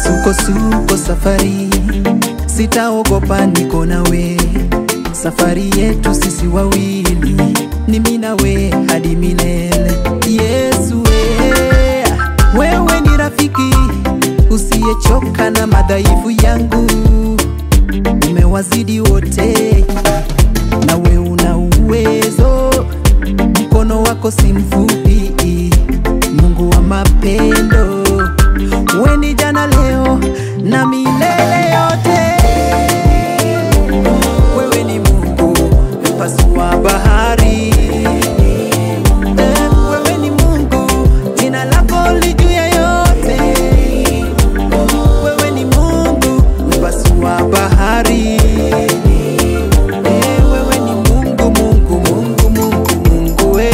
misukosuko safari, sitaogopa, niko nawe. Safari yetu sisi wawili ni mimi nawe hadi milele. Yesu we, wewe ni rafiki usiyechoka na madhaifu yangu, umewazidi wote, nawe una uwezo, mkono wako si mfupi, Mungu wa mapendo, we ni jana, leo na milele yote. Wewe ni Mungu mpasua bahari, Eh, wewe ni Mungu, jina lako li juu ya yote. Wewe ni Mungu mpasua bahari, Eh, wewe ni Mungu, Mungu, Mungu, Mungu, Mungu we.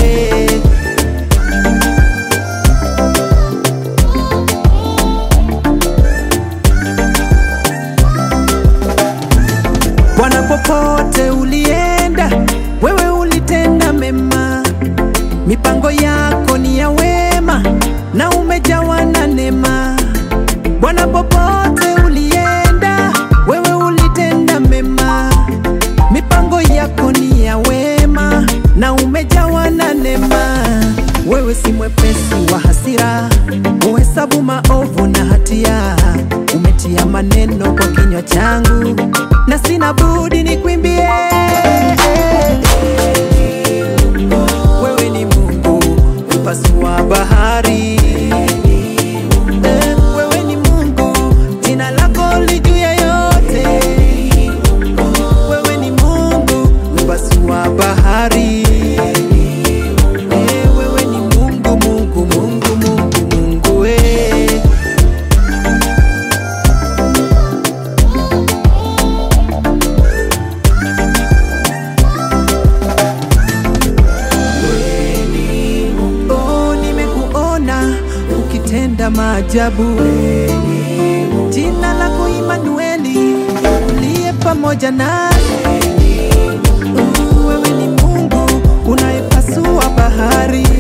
Bwana, popote ulienda, wewe ulitenda mema, mipango yako ni ya wema na umejawa na neema. Bwana, popote ulienda, wewe ulitenda mema, mipango yako ni ya wema na umejawa na neema. Wewe si mwepesi wa hasira, uhesabu maovu na hatia, umetia maneno kwa kinywa changu na sina budi nikwimbie. Wewe ni Mungu mpasua bahari, Eh, wewe ni Mungu, jina lako li juu ya yote. Wewe ni Mungu mpasua bahari, Eh, wewe ni Mungu, Mungu, Mungu, Mungu, Mungu we. Oh, nimekuona ukitenda maajabu. Jina lako Imanueli, uliye pamoja nasi. Oh, Wewe ni Mungu unayepasua bahari.